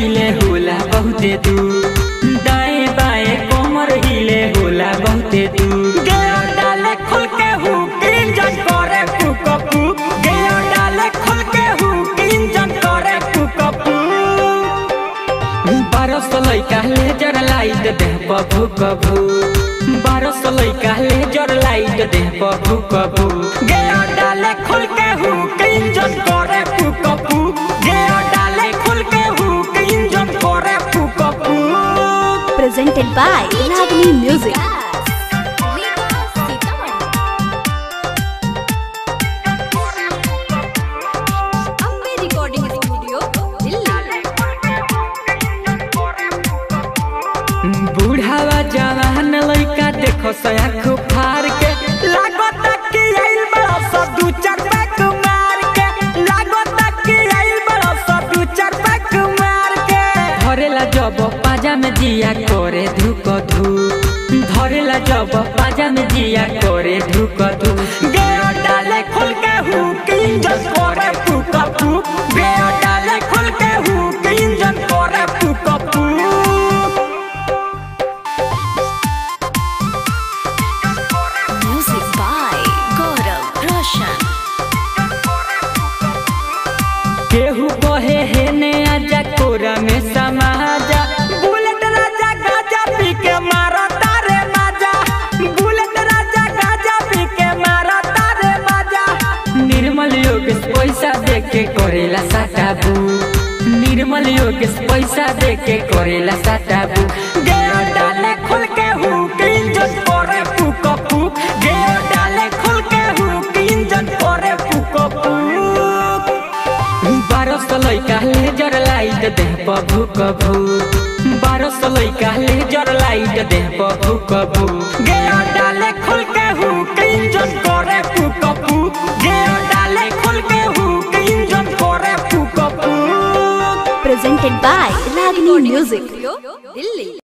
हिले होला बहुते दूर दाएं बाएं कमर हिले होला बहुते दूर गया डाले खुल के हुक इंजन करे फूक फूक गया डाले खुल के हुक इंजन करे फूक फूक बारह सौ लैका लेजर लाइट देह पर भूक भूक बारह सौ लैका लेजर लाइट देह पर भूक भूक गया डाले खुल के हुक इंजन करे फूक फूक गया डाले खुल के हुक इंजन करे फूक फूक presented by Ragini Music. Ambe recording studio Delhi बूढ़ावा जवान लइका देखो सयाख फार के लागत कि आइल बड़ा सा दू चार पैक मार के लागत कि आइल बड़ा सा दू चार पैक मार के धरेला जब पाजा में जिया करे धुक धू धरेला जब पाजा में जिया करे धुक धू गया डाले खुल के हुक इंजन करे फूक फूक गया डाले खुल के हुक इंजन करे फूक फूक Music by Gaurav Roshan. केहू कहे हे ने आजा कोरा में समाजा बुलेट राजा गाजा पी के मारा तारे माजा बुलेट राजा गाजा पी के मारा तारे माजा निर्मल योगेश पैसा दे के करेला साटाबू निर्मल योगेश पैसा दे के करेला साटाबू गया डाले खुल के हुक इंजन करे फूक फूक गया डाले खुल के हुक इंजन करे फूक फूक बारह सौ लैका लेजर लाइट देह पर भूक भूक बारह सौ लैका लेजर लाइट देह पर भूक भूक गया डाले खुल के हुक इंजन करे फूक फूक गया डाले खुल के हुक इंजन करे फूक फूक Presented by Ragini Music.